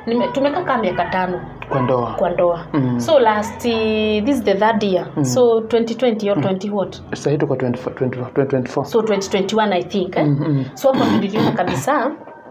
Nime- tumekaa kaa miaka tano kwa ndoa kwa ndoa Mm. so last eh, this is the third year so 2020 or 20 what sahii tuko 24 2024 so 2021 i think eh? Mm, mm. so hapo niliona kabisa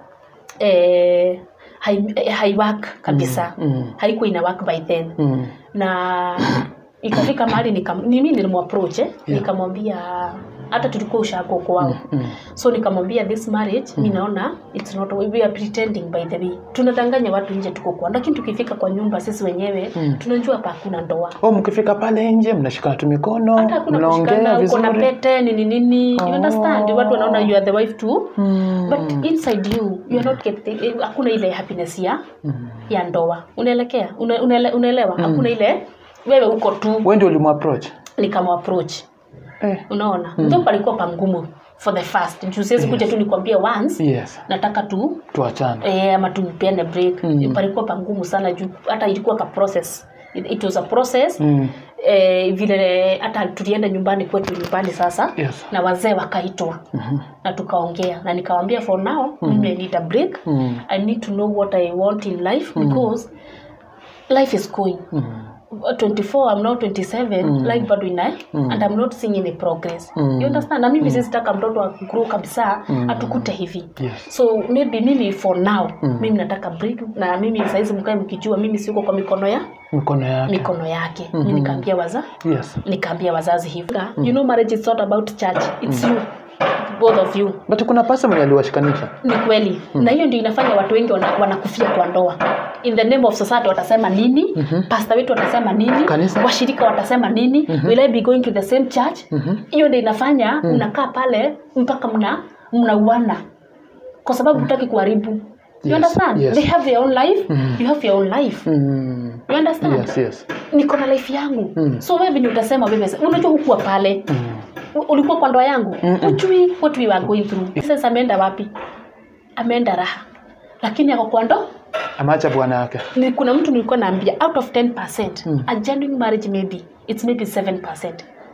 eh, hai, eh, haiwork kabisa Mm. haikuwa ina work by then Mm. na ikafika mahali nikam- ni mimi nilimapproach eh? nikamwambia hata tulikuwa ushago kwao Mm. so nikamwambia this marriage mi naona it's not we are pretending by the way tunadanganya watu nje tuko kwa lakini tukifika kwa nyumba sisi wenyewe tunajua hapa hakuna ndoa oh mkifika pale nje mnashikana tu mikono hata hakuna mnaongea kushikana uko na vizuri pete nini nini you understand watu wanaona you are the wife too Mm. but inside you you are not getting eh, hakuna ile happiness ya ya ndoa unaelekea Una- unaele- unaelewa hakuna ile wewe uko tu wewe ndio ulimapproach nikamapproach eh. unaona mm. ndo palikuwa pangumu for the first juu siwezi kuja tu nikwambia once yes nataka tu tuachane eh, ama tupeane break mm. palikuwa pangumu sana juu hata ilikuwa ka process it, it was a process mm. eh, vile hata tulienda nyumbani kwetu nyumbani sasa yes na wazee wakaitwa Mhm. na tukaongea na nikawambia for now mimi I need a break Mm. i need to know what i want in life because life is going Mm. 24 i'm now 27 life bado ina and i'm not seeing any progress Mm. you understand na mimi sisitaka mtoto akgrow kabisa atukute hivi yes so maybe mimi for now mimi nataka break na mimi saizi mkae mkijua mimi siko kwa mikono ya mikono yake mikono yake mm nikaambia waza yes nikaambia wazazi hivi you know marriage is not about church it's you both of you but kuna pasa mwenye aliwashikanisha ni kweli na hiyo ndio inafanya watu wengi wana- wanakufia kwa ndoa in the name of society watasema nini mm-hmm. pasta wetu watasema nini Kanisa. washirika watasema nini mm-hmm. will I be going to the same church Mhm. hiyo ndio inafanya mm. unakaa pale mpaka mna mnauana kwa sababu hutaki kuharibu you Yes, understand yes. they have their own life you have your own life mm. you understand yes yes niko na life yangu Mm. so wewe ni utasema wewe unajua hukuwa pale mm. U- ulikuwa kwa ndoa yangu ujui what we were going through sasa ameenda wapi ameenda raha lakini ako kwa ndo ameacha bwana yake ni kuna mtu nilikuwa naambia out of 10% a genuine marriage maybe it's maybe 7%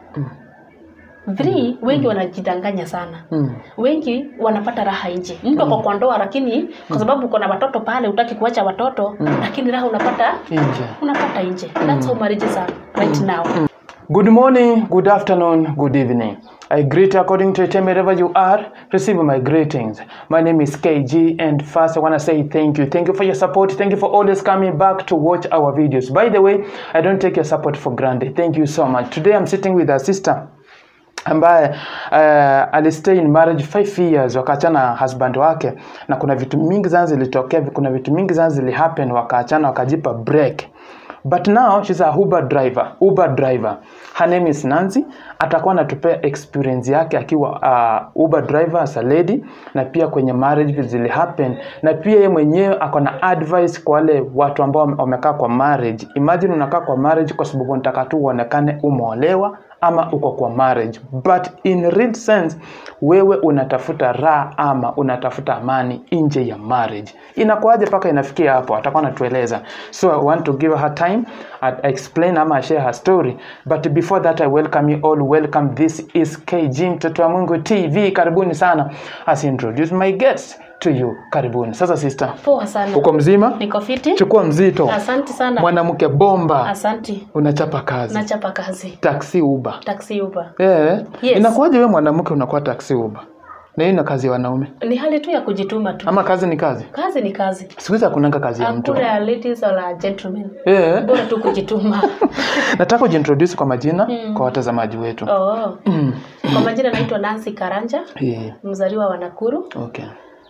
three wengi wanajidanganya sana mm. wengi wanapata raha nje mtu ako kwa ndoa lakini kwa sababu uko na watoto pale utaki kuacha watoto lakini raha unapata nje unapata nje that's how marriages are right now Good morning, good afternoon, good evening. I greet you according to your time wherever you are. Receive my greetings. My name is KG, and first I want to say thank you. Thank you for your support. Thank you for always coming back to watch our videos. By the way, I don't take your support for granted. Thank you so much. Today I'm sitting with a sister ambaye uh, alistay in marriage 5 years wakaachana na husband wake na kuna vitu mingi sana zilitokea kuna vitu mingi sana zilihappen wakaachana wakajipa break but now she's a uber driver uber driver her name is nancy atakuwa anatupea experience yake akiwa uh, uber driver as a lady na pia kwenye marriage vitu zilihappen na pia yeye mwenyewe ako na advice kwa wale watu ambao wame- wamekaa kwa marriage imagine unakaa kwa marriage kwa sababu unataka tu uonekane umeolewa ama uko kwa marriage but in real sense wewe unatafuta raha ama unatafuta amani nje ya marriage inakuaje mpaka inafikia hapo atakuwa anatueleza so i want to give her time and explain ama share her story but before that i welcome you all welcome this is kg mtoto wa mungu tv karibuni sana as I introduce my guest to you karibuni sasa sister poa sana uko mzima niko fiti chukua mzito asante sana mwanamke bomba asante unachapa kazi nachapa kazi taxi uber taxi uber Eh, Yes. inakuwaje wewe mwanamke unakuwa taxi uber na hiyo na kazi ya wanaume ni hali tu ya kujituma tu ama kazi ni kazi kazi ni kazi siku hizi hakunanga kazi ya mtu hakuna ladies wala gentlemen Eh, bora tu kujituma nataka ujiintroduce kwa majina kwa watazamaji wetu oh. Mm. kwa majina naitwa nancy karanja Eh, mzaliwa wa nakuru okay.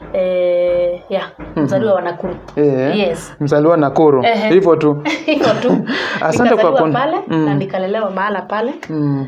eh, yeah, mzaliwa wa nakuru Eh, yes mzaliwa Nakuru Ehe. hivyo tu hivyo tu Asante kwa Nikazaliwa kun- pale Mm. na nikalelewa mahala pale mm.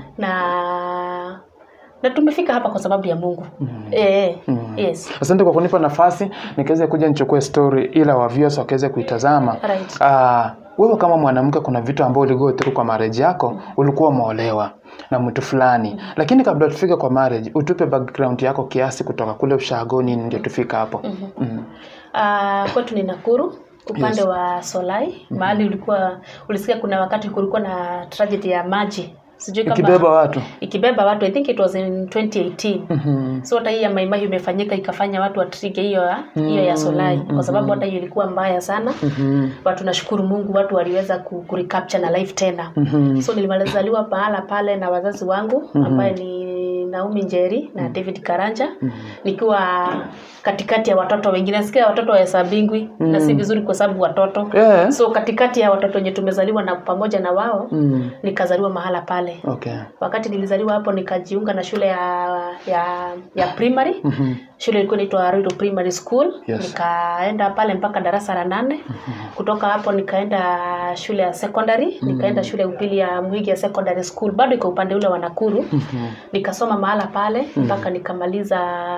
na na tumefika hapa kwa sababu ya mungu eh, yes asante kwa kunipa nafasi nikaweze kuja nichukue story ila wa viewers wakaweze kuitazama Right. Ah, wewe kama mwanamke kuna vitu ambao uligo through kwa marriage yako ulikuwa umeolewa na mtu fulani lakini kabla tufike kwa marriage utupe background yako kiasi kutoka kule ushago nini ndio tufika hapo mm. Uh, kwetu ni Nakuru upande Yes. wa Solai mahali ulikuwa ulisikia kuna wakati kulikuwa na tragedy ya maji sijui kama ikibeba watu ikibeba watu i think it was in 2018 Mhm. so hata hii ya maimai imefanyika ikafanya watu watrige hiyo ya hiyo ya solai kwa sababu hata hiyo ilikuwa mbaya sana Mhm. but tunashukuru mungu watu waliweza ku, ku recapture na life tena Mhm. so nilimalizaliwa pahala pale na wazazi wangu ambaye ni naumi njeri na david karanja nikiwa katikati ya watoto wengine nasikia watoto wahesabingwi na si vizuri kwa sababu watoto Yeah. so katikati ya watoto wenye tumezaliwa na pamoja na wao Mm. nikazaliwa mahala pale Okay. wakati nilizaliwa hapo nikajiunga na shule ya ya, ya primary Mhm. shule ilikuwa inaitwa Ruiru Primary School Yes. nikaenda pale mpaka darasa la nane kutoka hapo nikaenda shule ya secondary nikaenda shule ya upili ya Mwigi ya Secondary School bado iko upande ule wa Nakuru nikasoma mahala pale mpaka nikamaliza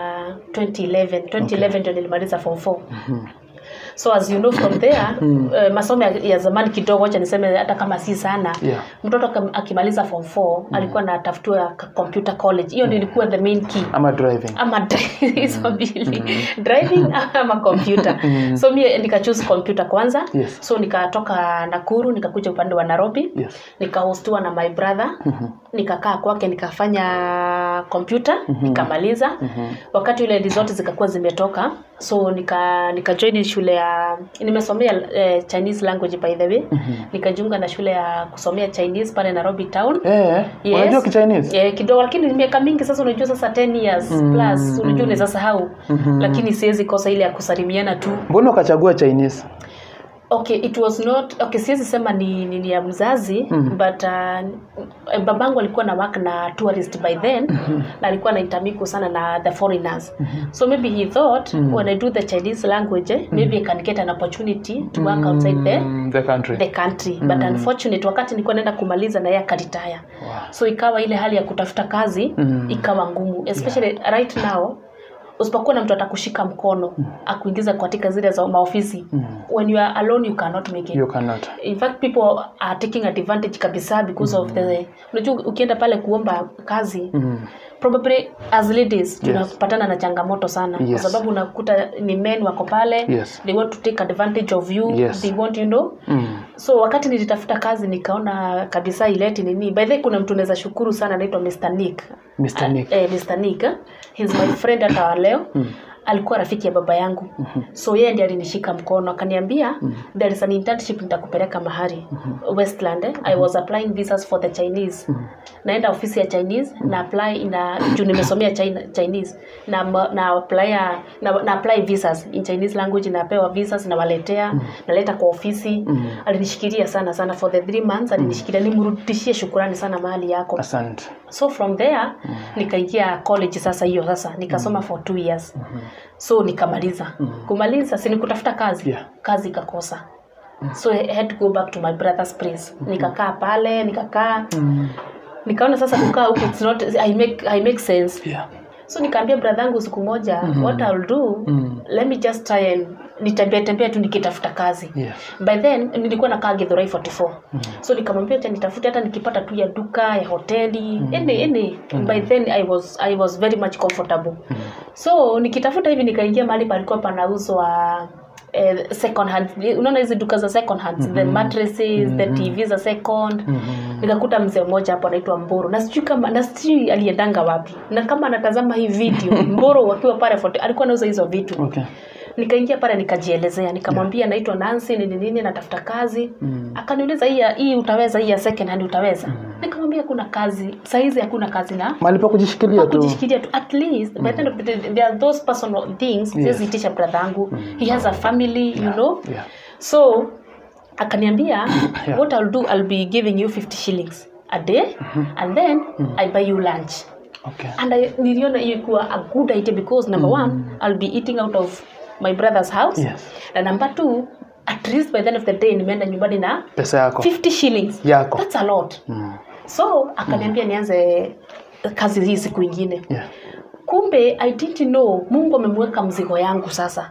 2011 2011 ndio nilimaliza form 4 so as you know from there eh, masomo ya, ya zamani kidogo acha niseme hata kama si sana Yeah. mtoto akam- akimaliza form 4 alikuwa anatafutiwa ka- computer college hiyo ndio ilikuwa the main key ama driving ama dri- hizo mbili driving ama computer so mi nikachoose computer kwanza Yes. so nikatoka nakuru nikakuja upande wa nairobi yes nikahostiwa na my brother nikakaa kwake nikafanya kompyuta nikamaliza wakati ule result zikakuwa zimetoka so nika nikajoin shule ya nimesomea eh, chinese language by the way nikajiunga na shule ya kusomea chinese pale nairobi town eh Yes. unajua kichinese Eh, kidogo lakini miaka mingi sasa unajua sasa 10 years plus unajua unaweza sahau lakini siwezi kosa ile ya kusalimiana tu mbona ukachagua chinese okay it was not okay siwezi sema ni ni, ni ya mzazi mm. but uh, babangu alikuwa na work na tourist by then na alikuwa na intermiku sana na the foreigners so maybe he thought when i do the chinese language eh, maybe i can get an opportunity to work outside the Mm, the country the country but unfortunate wakati nilikuwa naenda kumaliza na yeye akaritaya Wow. so ikawa ile hali ya kutafuta kazi Mm. ikawa ngumu especially right now usipokuwa na mtu atakushika mkono akuingiza katika zile za maofisi when you are alone you cannot make it you cannot in fact people are taking advantage kabisa because of the unajua ukienda pale kuomba kazi mm. probably as ladies tunapatana na changamoto sana Yes. kwa sababu unakuta ni men wako pale Yes. they want to take advantage of you Yes. they want you know Mm. so wakati nilitafuta kazi nikaona kabisa ileti nini by the way kuna mtu naweza shukuru sana anaitwa Mr. Nick Mr. Nick. eh, Mr. Nick eh, he's my friend hata wa leo alikuwa rafiki ya baba yangu so yeye ndiye alinishika mkono akaniambia there is an internship nitakupeleka mahali westland eh? i was applying visas for the chinese naenda ofisi ya chinese na apply ina juu nimesomea China, chinese na, ma- na apply na, na apply visas in chinese language napewa visas nawaletea naleta kwa ofisi alinishikilia sana sana for the three months alinishikilia nimrudishie shukurani sana mahali yako asante so from there nikaingia college sasa hiyo sasa nikasoma for two years so nikamaliza kumaliza si nikutafuta kazi Yeah. kazi ikakosa so I had to go back to my brother's place nikakaa pale nikakaa nikaona sasa kukaa huku it's not I make, I make sense yeah. so nikaambia brother yangu siku moja what I'll do let me just try and nitembea tembea tu nikitafuta kazi Yeah. by then nilikuwa nakaa Githurai 44 so nikamwambia acha nitafute hata nikipata tu ya duka ya hoteli any any by then I was I was very much comfortable so nikitafuta hivi nikaingia mahali palikuwa panauzwa eh, second hand unaona hizi duka za second hand the mattresses the tv za second nikakuta mzee mmoja hapo anaitwa mboro na sijui kama na sijui aliendanga wapi na kama anatazama hii video mboro wakiwa pale fote alikuwa anauza hizo vitu okay nikaingia pale nikajielezea nikamwambia naitwa Nancy nini nini natafuta kazi akaniuliza hii ya- hii utaweza hii ya second hand utaweza nikamwambia kuna kazi saizi hakuna kazi na mahali pa kujishikilia tu kujishikilia tu at least by the end of the day there are those personal things siwezi itisha brother yangu he has a family you know yeah. so akaniambia Yeah. what I'll do I'll be giving you 50 shillings a day and then I buy you lunch okay and I, niliona hiyo kuwa a good idea because number one I'll be eating out of my brother's house Yes. na number two at least by the end of the day nimeenda nyumbani na pesa yako 50 shillings Yako. that's a lot mm. so akaniambia nianze kazi hii siku ingine yeah. kumbe i didn't know mungu amemweka mzigo yangu sasa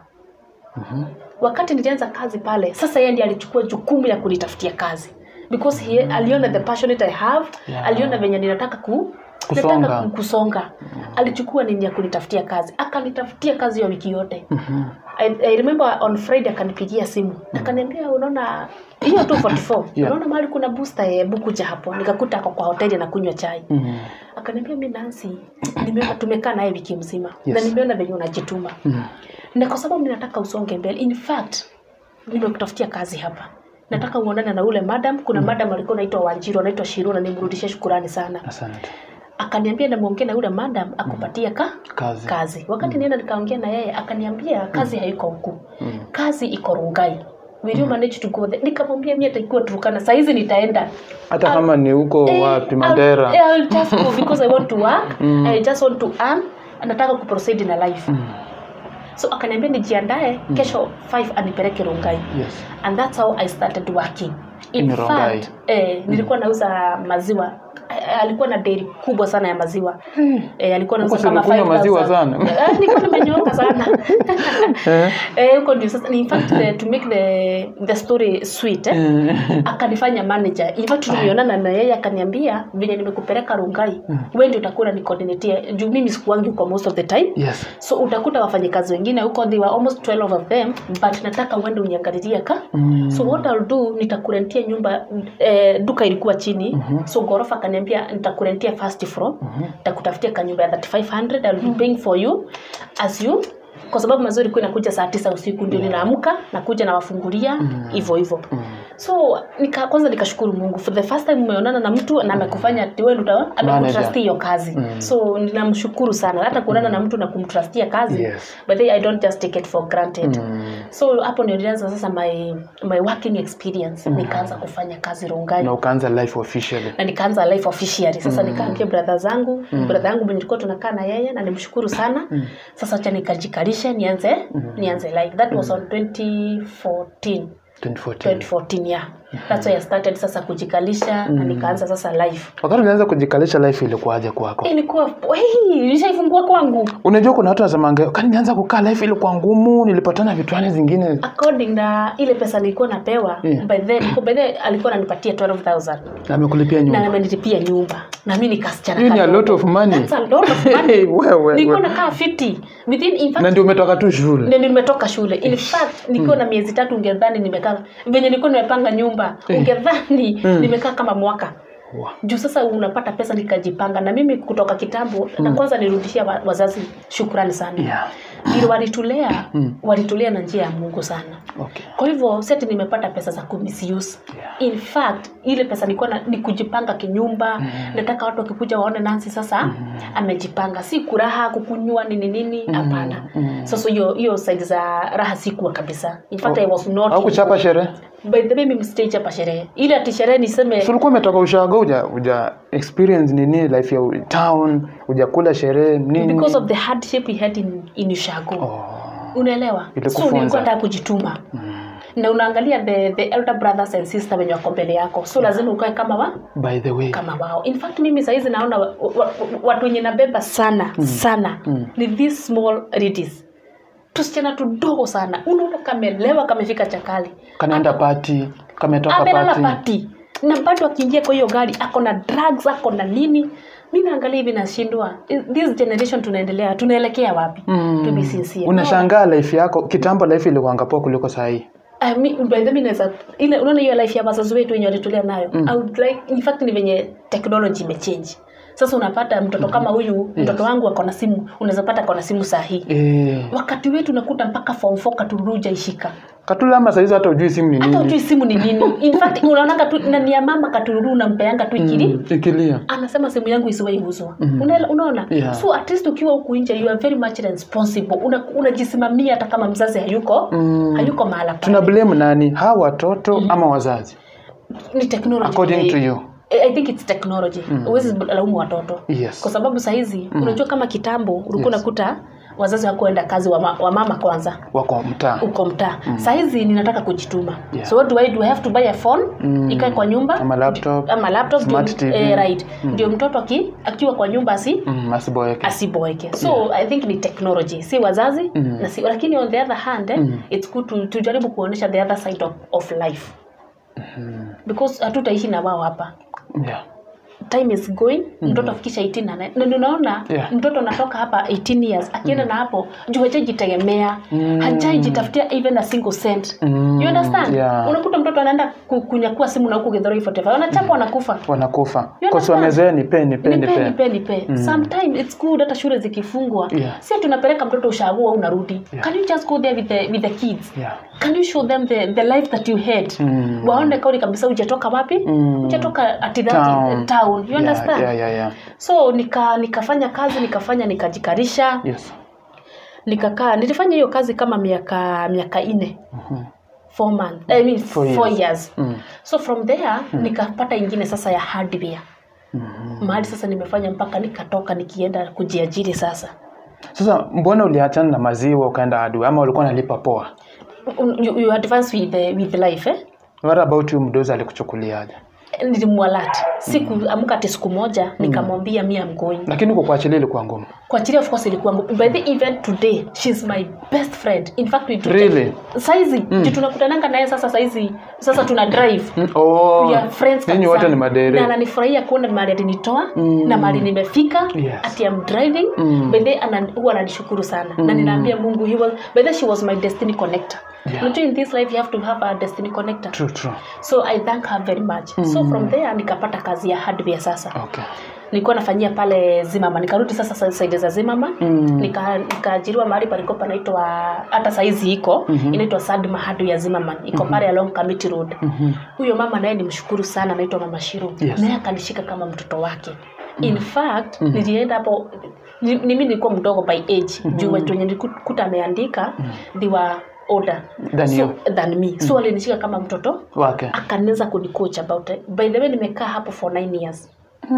wakati nilianza kazi pale sasa yeye ndiye alichukua jukumu ya kunitafutia kazi because he, aliona the passionate i have Yeah. aliona venye ninataka ku Kusonga. nataka ku- kusonga alichukua nini ya kunitafutia kazi akanitafutia kazi ya wiki yote I, I remember on Friday akanipigia simu akaniambia unaona hiyo tu 44 Yeah. unaona mahali kuna booster ya bukuja hapo nikakuta ako kwa hoteli na kunywa chai Mm. akaniambia mi Nancy nimeona tumekaa naye wiki mzima Yes. na nimeona venye unajituma Mm. na kwa sababu ninataka usonge mbele in fact nimekutafutia kazi hapa nataka uonane na ule madam kuna madam alikuwa anaitwa Wanjiru anaitwa Shiru na nimrudishie shukurani sana Asante. akaniambia namwongee na yule madam akupatie ka Kazi. kazi wakati nienda nikaongea na yeye akaniambia kazi haiko huku Mm. kazi iko rungai will you manage to go there nikamwambia mimi ataikuwa turukana saa hizi nitaenda Hata kama ni huko Eh, wapi I'll- Mandera. eh, I'll just go because I want to work I just want to earn nataka kuproceed na life Mm. so akaniambia nijiandae kesho 5 anipeleke rungai Yes. and that's how I started working in In Rongai. fact eh, nilikuwa nauza maziwa Eh, alikuwa na dairy kubwa sana ya maziwa eh, alikuwa Huko nauza si kama ulikunywa 5,000. maziwa sana? Eh, nilikuwa nimenyoka sana Eh. eh, huko ndio sasa in fact the, to make the, the story sweet eh, Mm. akanifanya manager in fact tulionana na yeye akaniambia venye nimekupeleka rungai wewe ndio utakuwa ni coordinator juu mimi sikuangi huko most of the time Yes. so utakuta wafanyikazi wengine huko they were almost 12 of them but nataka uende uniangalilie ka Mm. so what I'll do nitakurentia nyumba eh, duka ilikuwa chini so ghorofa akaniambia nitakurentia first floor nitakutafutia kanyumba ya 3500 I'll be paying for you as you kwa sababu mazoezi ilikuwa inakuja saa tisa usiku ndio ninaamka nakuja nawafungulia hivyo hivyo so nika, kwanza nikashukuru mungu for the first time umeonana na mtu na amekufanya ati wewe ndio uta- amekutrustia hiyo kazi so ninamshukuru sana hata kuonana na mtu na kumtrustia kazi Yes. but then i don't just take it for granted Mm. so hapo ndio nilianza sasa my, my working experience nikaanza kufanya kazi rungai Na ukaanza life officially. na nikaanza life officially sasa nikaambia brother zangu brother yangu mwenye tulikuwa tunakaa na yeye na nimshukuru sana sasa acha nikajikalishe nianze nianze life that was on 2014 2014. 2014 yeah that's why I started sasa kujikalisha na nikaanza sasa life Wakati ulianza kujikalisha life ilikuwaje kwako? ilikuwa hey, nishaifungua kwangu Unajua kuna watu wasemanga, kani nianza kukaa life ilikuwa ngumu, nilipatana vitwani zingine. according na ile pesa nilikuwa napewa Yeah. by then by then alikuwa ananipatia 12000 Na amekulipia na nyumba. amenilipia nyumba na mimi nikasichana Hiyo ni a kadogo. lot of money. That's a lot of money. Wewe, nilikuwa wewe. nakaa 50 within in Na fact ndio umetoka tu shule. ndio nimetoka shule in fact nikiwa na miezi tatu ungedhani nimekaa venye nilikuwa nimepanga nyumba ungedhani nimekaa kama mwaka Wow. juu sasa unapata pesa nikajipanga na mimi kutoka kitambo na kwanza nirudishia wa- wazazi shukrani sana Yeah. ili walitulea walitulea na njia ya mungu sana Okay. kwa hivyo seti nimepata pesa za kumisuse Yeah. in fact ile pesa nilikuwa na, ni kujipanga kinyumba nataka watu wakikuja waone nansi sasa amejipanga si kuraha kukunywa nini nini hapana sasa hiyo hiyo side za raha sikuwa kabisa in fact I was not Au kuchapa sherehe? by the way mimi stage hapa sherehe ile ati sherehe niseme Si ulikuwa umetoka ushago uja, uja experience nini life ya town, ujakula sherehe nini? because of the hardship we had in, in Ushago Oh. unaelewa Ilikufunza. so nilikuwa nataka kujituma na unaangalia the, the elder brothers and sister wenye wako mbele yako so lazima ukae kama wa By the way. kama wao in fact mimi sahizi naona wa, wa, wa, watu wenye nabeba sana sana ni these small ladies tusichana tudogo sana unaona kamelewa kamefika chakali Kanaenda party, kametoka amelala party. pati na bado akiingia kwa hiyo gari ako na drugs ako na nini mi naangalia hivi nashindwa this generation tunaendelea tunaelekea wapi to be sincere Unashangaa life yako kitambo life ilikuwa poa kuliko saa hii. I mean, by the way, naweza ile unaona hiyo life ya wazazi wetu wenye walitulea nayo I would like in fact ni venye technology imechange sasa unapata mtoto kama huyu mtoto wangu ako na simu unaweza pata ako na simu saa hii Eh, wakati wetu nakuta mpaka form 4 katuruja ishika katula ama saizi hata ujui simu ni hata nini. ujui simu ni nini in fact unaonanga tu na ni ya mama katururu unampeanga tu ikili Mm, Ikilia. anasema simu yangu isiwaiuzwa Unaela- unaona Yeah. so at least ukiwa huku nje you are very much responsible Una- unajisimamia hata kama mzazi hayuko hayuko mahala pale. Tuna blame nani? Hawa watoto ama wazazi? ni technology According to you. I I think it's technology huwezi laumu watoto Yes. kwa sababu sahizi unajua kama kitambo ulikuwa unakuta wazazi wakuenda kazi wa, ma, wa mama kwanza Wako mtaa. uko mtaa sahizi ninataka kujituma Yeah. so what do I do I have to buy a phone ikae kwa nyumba Ama laptop. ama laptop Smart ndio, TV. eh, right ndio mtoto aki, akiwa kwa nyumba asi Mm, asiboeke. asiboeke so i think ni technology si wazazi na si, lakini on the other hand eh, it's good to, tujaribu kuonyesha the other side of, of life because hatutaishi na wao hapa Yeah. time is going mtoto afikisha 18 na na ndio unaona Yeah. mtoto anatoka hapa 18 years akienda na hapo juu hajajitegemea Mm. hajajitafutia even a single cent Mm. you understand Yeah. unakuta mtoto anaenda ku- kunyakua simu na huku Githurai 45 wanachapa wanakufa wanakufa You kwa sababu understand? wamezoea nipe nipe nipe nipe nipe nipe sometimes it's good hata shule zikifungwa Yeah. si tunapeleka mtoto ushago au unarudi Yeah. can you just go there with the, with the kids yeah. can you show them the, the life that you had Mm. waone kauli kabisa hujatoka wapi Mm. hujatoka at that Town. town, you understand yeah, yeah, yeah. so nika nikafanya kazi nikafanya nikajikarisha Yes. nikakaa nilifanya hiyo kazi kama miaka miaka nne Mhm. four months, I mean Four four, years. years, Mm. so from there nikapata ingine sasa ya hardware Mhm. mahali sasa nimefanya mpaka nikatoka nikienda kujiajiri sasa Sasa mbona uliachana na maziwa ukaenda hardware ama ulikuwa unalipa poa? you, you advance with, the, with life eh? What about you mdozi alikuchukuliaje? nilimwalati siku amka ati siku moja nikamwambia mi am going Lakini huko kuachilia ilikuwa ngumu. kuachilia of course ilikuwa ngumu. by the event today she's my best friend in fact we do Really? saizi mm. tunakutananga naye sasa saizi sasa tuna drive Mm, Oh, We are friends ninyi kabisa. wote ni na madere. ananifurahia kuona mahali alinitoa Mm. na mahali nimefika Yes. ati am driving Mm. by the ana, huwa ananishukuru sana na ninaambia mungu he was, by the she was my destiny connector Yeah. Unajua in this life you have to have a destiny connector True, true. so i thank her very much so from there nikapata kazi ya hardware sasa Okay. nilikuwa nafanyia pale zimama nikarudi sasa sa- saidi za zimama Mm. nika nikaajiriwa mahali palikuwa panaitwa hata saizi iko Mhm. inaitwa sadma hadu ya zimama iko pale along Kamiti road Mhm. huyo mama naye nimshukuru sana anaitwa mama shiru Yes. naye akanishika kama mtoto wake in fact nilienda hapo ni- mimi nilikuwa mdogo by age juu watu wenye nilikuta ameandika they were older Than so, you. than me so alinishika kama mtoto Wake. akaniweza kunicoach about it. by the way nimekaa hapo for nine years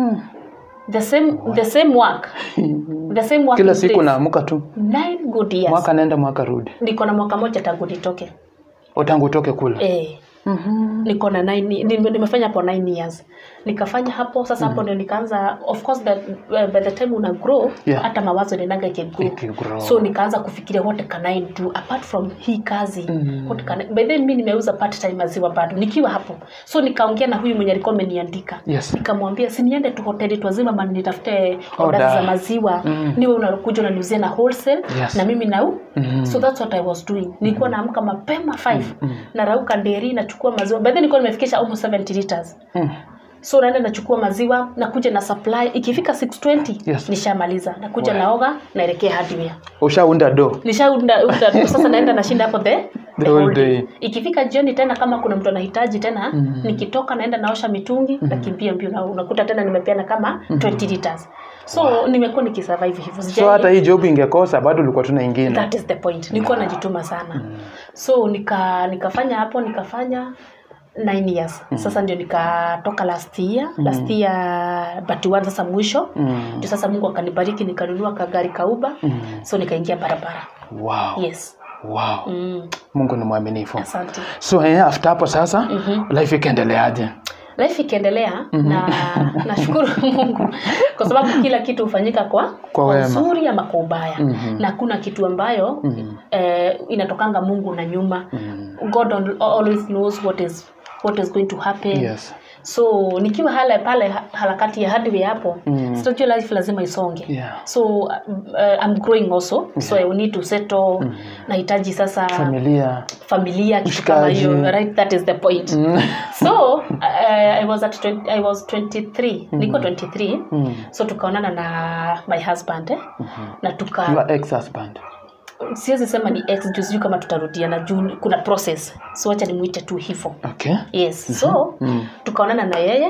the same the same work the same work Kila in siku place. naamuka tu. nine good years Mwaka naenda mwaka rudi. niko na mwaka moja tangu nitoke Utangu utoke kule. eh niko na nine, nime- nimefanya hapo nine years nikafanya hapo sasa hapo ndio nikaanza of course that, uh, by the time una grow Yeah. hata mawazo ninaga ikigrow Ikigrow. so nikaanza kufikiria what can I do apart from hii kazi Mm. what can I, by then mimi nimeuza part time maziwa bado nikiwa hapo so nikaongea na huyu mwenye alikuwa ameniandika Yes. nikamwambia si niende tu hoteli twazima man nitafute Order. order za maziwa Mm. niwe unakuja unaniuzia na wholesale Yes. na mimi nau Mhm. so that's what i was doing nilikuwa naamka mapema 5 narauka nderi nachukua maziwa by then nilikuwa nimefikisha almost 70 liters Mm. so naenda nachukua maziwa nakuja na supply ikifika 620 Yes. nishamaliza nakuja Wow. naoga naelekea hardware Ushaunda do. nishaunda unda- sasa naenda nashinda hapo the, The whole day. ikifika jioni tena kama kuna mtu anahitaji tena Mhm. nikitoka naenda naosha mitungi nakimbia mbio na unakuta tena nimepeana kama 20 liters so nimekuwa nikisurvive hivyo So Sijai- hata hii job ingekosa bado ulikuwa tuna ingine. that is the point nilikuwa najituma sana so nika nikafanya hapo nikafanya nine years sasa ndio nikatoka last year last year but one sasa mwisho Mm. ndio sasa mungu akanibariki nikanunua kagari kauba Mm. so nikaingia barabara Wow. yes Wow. mm, Mungu ni mwaminifu. asante So eh, after hapo sasa Mhm. life ikaendeleaje? life ikiendelea na nashukuru mungu kwa sababu kila kitu hufanyika kwa Kwa wema. uzuri ama kwa ubaya Mhm. na hakuna kitu ambayo Mhm. eh, inatokanga mungu na nyuma Mm. god al- always knows what is what is going to happen Yes. so nikiwa hala pale ha- harakati ya hardware hapo Mm. sitajua life lazima isonge Yeah. so uh, I'm growing also so I will need to settle nahitaji sasa Familia. familia kitu kama Mshikaji. hiyo right that is the point Mm. so uh, I was at 20, I was 23 niko 23 Mm. so tukaonana na my husband eh? na tuka Your ex-husband. siwezi sema ni ex juu sijui kama tutarudiana juu kuna process so wacha nimwite tu hivyo Okay. yes so Mm. tukaonana na yeye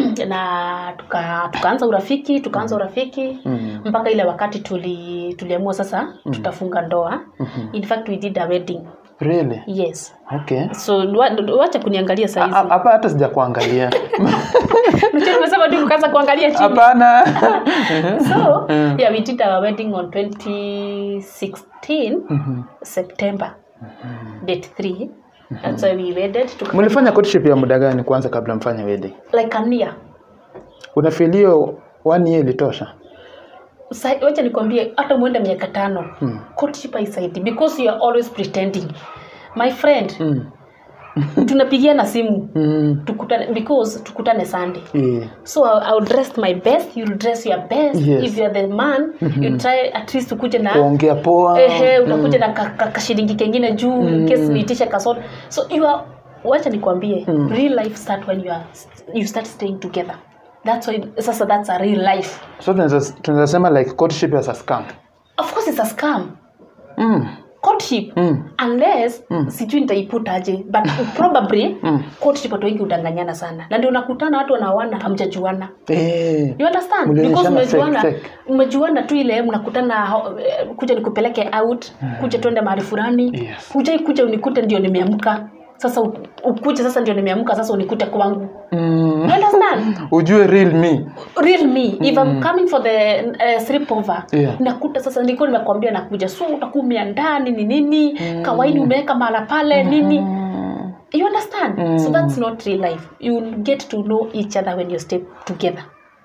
na tuka, tukaanza urafiki tukaanza urafiki Mm. mpaka ile wakati tuli tuliamua sasa tutafunga ndoa in fact we did a wedding Really? yes Okay. so wa- wacha kuniangalia A- saizi a- Hapa hata sija kuangalia. Unajua nimesema tu kukaanza kuangalia chini Hapana. so Mm. yeah we did our wedding on 2016 Mhm. september date 3 that's why we wedded tuka, Mlifanya courtship ya muda gani kwanza kabla mfanye wedding? like a year Unafilio one year ilitosha? Sa- wacha nikwambie hata mwende miaka tano Mm. courtship haisaidi because you are always pretending my friend Mm. tunapigiana simu Mm. tukutane because tukutane sunday Yeah. so I'll, I'll dress my best you'll dress your best Yes. if you're the man you try at least ukuje na kuongea poa ehe utakuja na ka- ka- kashilingi kengine juu in case niitishe kasoda so you are wacha nikwambie real life start when you are you start staying together that's why sasa that's a real life so tunaweza tunaweza sema like courtship as a scam of course it's a scam mm. courtship Mm. unless sijui nitaiputaje but probably courtship watu wengi udanganyana sana na ndio unakutana watu wanaoana hamjajuana eh. you understand Mlionyeshana because fake, umejuana fake. umejuana tu ile mnakutana ho- eh, kuja nikupeleke out kuja twende mahali fulani Yes. kuja kuja unikute ndio nimeamka sasa u- ukuje sasa ndio nimeamka sasa unikute kwangu mm. you understand ujue real me real me if i'm coming for the uh, sleepover Yeah. nakuta sasa nilikuwa nimekwambia nakuja so utakuwa umeandaa nini nini kawaini umeweka mahala pale nini you understand so that's not real life you get to know each other when you stay together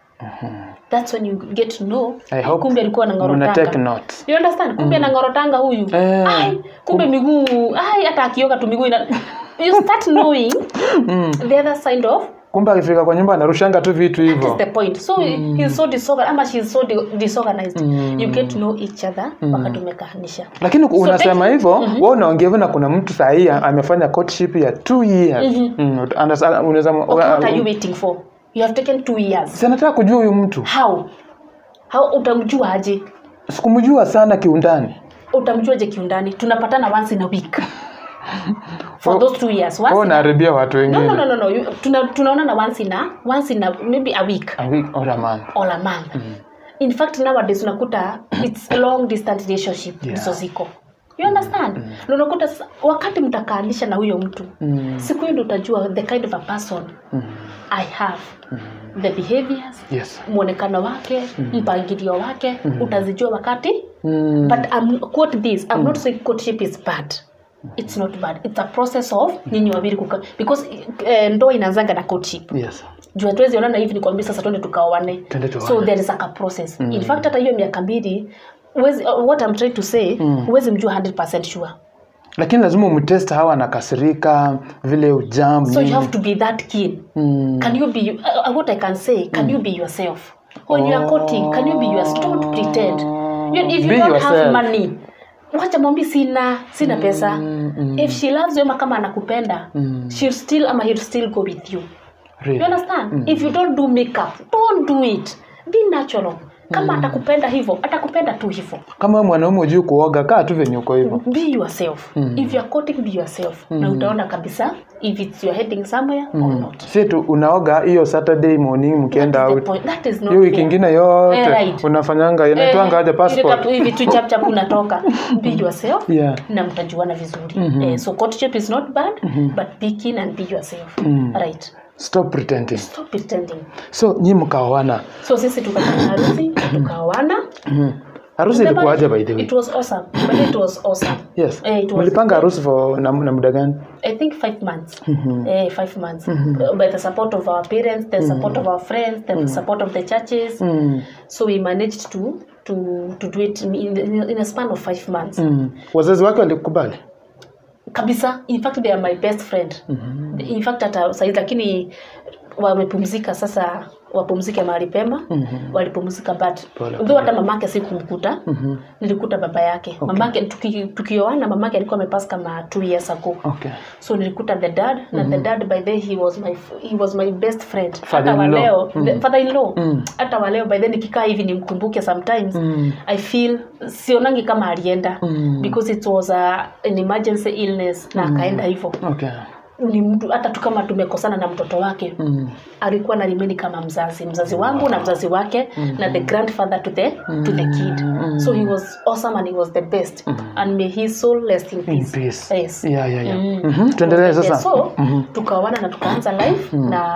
that's when you get to know I hope kumbe alikuwa mna take anangorotanga note you understand kumbe anangorotanga huyu Eh. ai kumbe miguu ai hata akioga tu miguu ina you start knowing the other side of kumbe akifika kwa nyumba anarushanga tu vitu That is hivyo the point so he's so disorganized ama she's so di- disorganized you get to know each other wakati umekaanisha lakini unasema thank- hivyo mm wewe unaongea hivyo na kuna mtu sahii amefanya courtship ya two years Mm, understand- unaweza okay, what are you waiting for you have taken two years Si anataka kujua huyu mtu how how utamjua aje sikumjua sana kiundani utamjuaje kiundani tunapatana once in a week for those two years once wewe in a... unaharibia watu no, wengine no, no, no, no. You- Tuna, tunaonana once in a once in a maybe a week A week or a month. or a month in fact nowadays unakuta it's a long distance relationship Yeah. hizo ziko you understand na unakuta sasa, wakati mtakaanisha na huyo mtu Mm. siku hiyo ndo utajua the kind of a person i have the behaviors Yes. mwonekano wake mpangilio wake utazijua wakati Mm. but I'm, quote this i'm not saying courtship is bad it's not bad it's a process of nyinyi wawili kuka because uh, ndoa inaanzanga na courtship Yes. juu hatuwezi onana hivi nikwambia sasa twende tukaoane Twende tuoane. so there is like a process in fact hata hiyo miaka mbili huwezi- uh, what I'm trying to say huwezi mjua 100% sure lakini lazima umtest hawa anakasirika vile ujam so you nini. have to be that keen Mm. can you be uh, uh, what I can say can you be yourself when you are courting can you be yourself don't pretend you, if you Be don't have yourself. money wacha mwambi sina sina pesa if she loves you ama kama anakupenda she'll still ama he'll still go with you Really. you understand if you don't do makeup don't do it be natural kama atakupenda hivyo atakupenda tu hivyo kama wewe mwanaume ujui kuoga kaa tu venye uko hivyo be yourself if you're courting be yourself na utaona kabisa if it's you're heading somewhere or not si tu unaoga hiyo saturday morning mkienda That is the out point. That is not hiyo wiki fair. ingine yote Eh, right. unafanyanga inaitwanga aje ile passport tatu hivi tu chap chap unatoka be yourself Yeah. na mtajuana vizuri eh, so courtship is not bad but be keen and be yourself right stop pretending stop pretending so nyi mkaoana so sisi tukafanya harusi tukaoana harusi ilikuwaje by the way it was awesome but it was awesome yes Eh, it was- mlipanga harusi for na, na muda gani I think five months. Eh, five months. Uh, by the support of our parents, the support of our friends, the support of the churches. mm. So we managed to to to do it in, in, in a span of five months. Mm. wazazi wake walikubali Kabisa. In fact, they are my best friend. In fact, hata saizi lakini wamepumzika sasa wapumzike mahali pema walipumzika but Pole, though hata mamake sikumkuta nilikuta baba yake mamake tuki, tukioana mamake alikuwa amepass kama two years ago okay so nilikuta the dad na the dad by then he was my he was my best friend hata Father-in-law. waleo the father in law hata waleo by then nikikaa hivi nimkumbuke sometimes Mm. i feel sionangi kama alienda Mm. because it was a, an emergency illness na akaenda hivyo okay ni mtu hata tu kama tumekosana na mtoto wake mm. alikuwa na rimeni kama mzazi mzazi wangu na mzazi wake na the grandfather to the to the kid so he was awesome and he was the best and may his soul rest in in peace peace yes yeah yeah yeah Mm. Mhm, tuendelee sasa so tukaoana na tukaanza life na